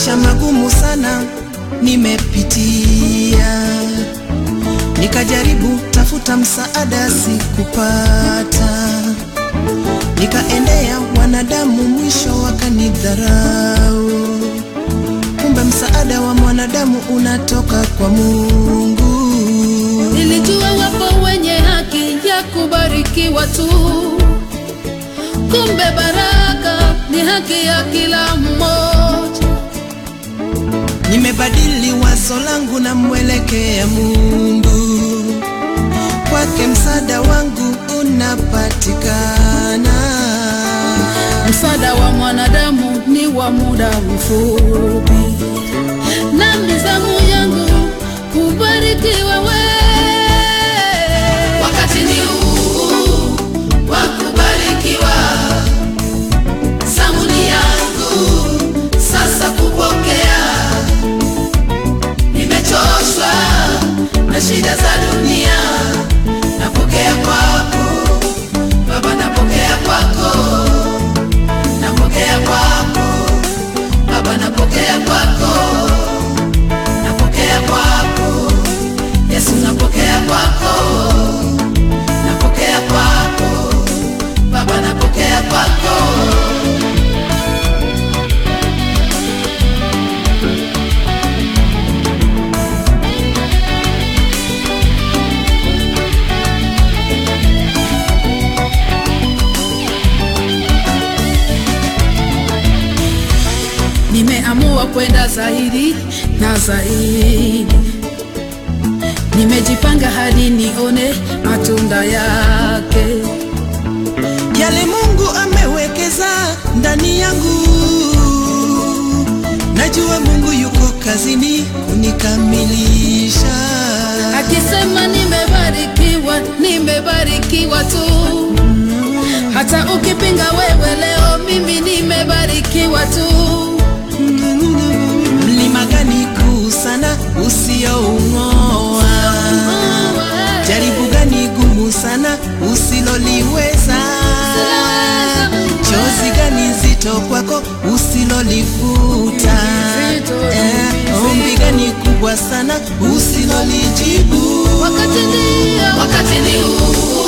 Maisha magumu sana nimepitia, nikajaribu tafuta msaada, sikupata. Nikaendea wanadamu, mwisho wakanidharau. Kumbe msaada wa mwanadamu unatoka kwa Mungu. Nilijua wapo wenye haki ya kubarikiwa tu, kumbe baraka ni haki ya kila mmoja. Nimebadili wazo langu na mwelekea Mungu, kwake msaada wangu unapatikana. Msaada wa mwanadamu ni wa muda mfupi, na mizamu yangu kubarikiwa we. Wakati ni huu wa kubarikiwa, zamu ni yangu sasa kupokea. Nimechoshwa na shida za dunia, napokea kwako Baba, napokea kwako napokea kwako Baba, napokea kwako, napokea kwako Yesu, napokea kwako, napokea kwako Baba, napokea kwako. Nimeamua kwenda zaidi na zaidi, nimejipanga hadi nione matunda yake. Yale Mungu amewekeza ndani yangu, najua Mungu yuko kazini kunikamilisha. Akisema nimebarikiwa, nimebarikiwa tu. Hata ukipinga wewe leo, mimi nimebarikiwa tu. Mlima gani kuu sana usioung'oa? Jaribu gani gumu sana usiloliweza? Chozi gani zito kwako usilolifuta? Eh, ombi gani kubwa sana usilolijibu? Wakati ndio, wakati ni huu